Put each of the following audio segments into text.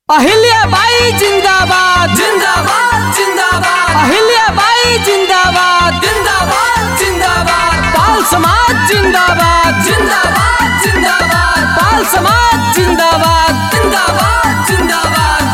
अहिल्याबाई जिंदाबाद जिंदाबाद जिंदाबाद अहिल्याबाई जिंदाबाद जिंदाबाद जिंदाबाद पाल समाज जिंदाबाद जिंदाबाद जिंदाबाद पाल समाज जिंदाबाद जिंदाबाद जिंदाबाद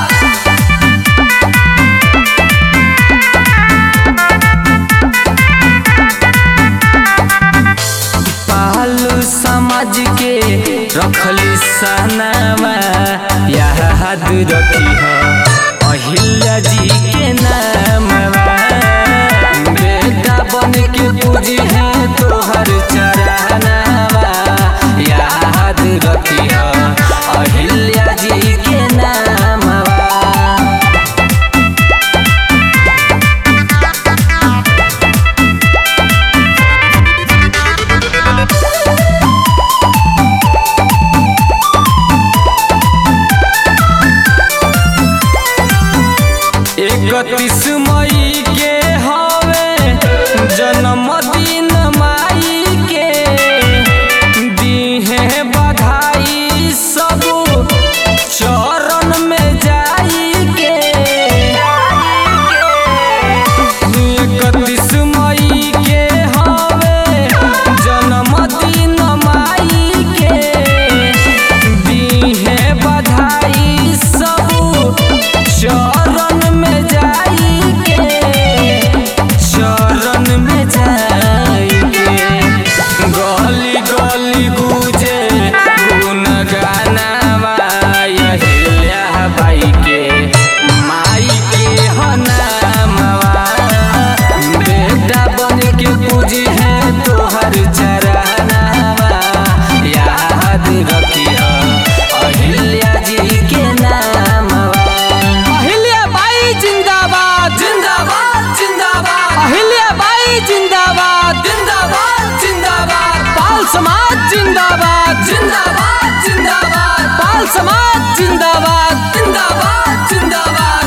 पालू समाज के रखली सनामा याद रखी हो अहिल्या जी के नामवा बेटा बन के पूजी है तोहर चरनावा याद रखी हो अहिल्या जी के नामवा इकतीस मई के हवे जन्मदिन माई के दीहे बधाई सब चरण में जाई के इकतीस मई के हवे जन्मदिन माई के दीहे बधाई सब चरण में जाई के चरण में जाई के गली गली गुजे गुन गानावा अहिल्या बाई के माई के हनामवा बेटा बन के पूजी है तोहर चरनावा याद रखिया अहिल्या जी के नामवा अहिल्याबाई जिंदाबाद जिंदाबाद जिंदाबाद अहिल्याबाई जिंदाबाद जिंदाबाद जिंदाबाद पाल समाज जिंदाबाद जिंदाबाद जिंदाबाद पाल समाज जिंदाबाद जिंदाबाद जिंदाबाद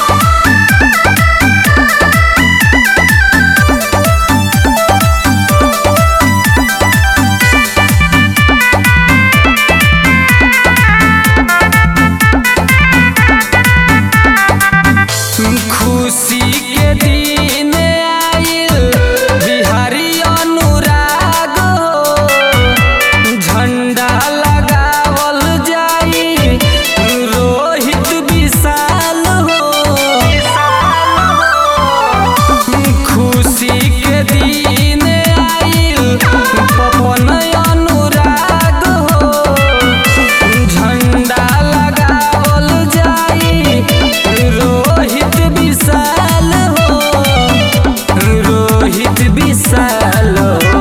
खुशी के दिन आइल बिहारी अनुराग हो झंडा लगावल जाई रोहित विशाल हो खुशी के दिन आइल पवन अनुराग हो झंडा लगावल जाई रोहित विशाल हो रोहित विशाल हो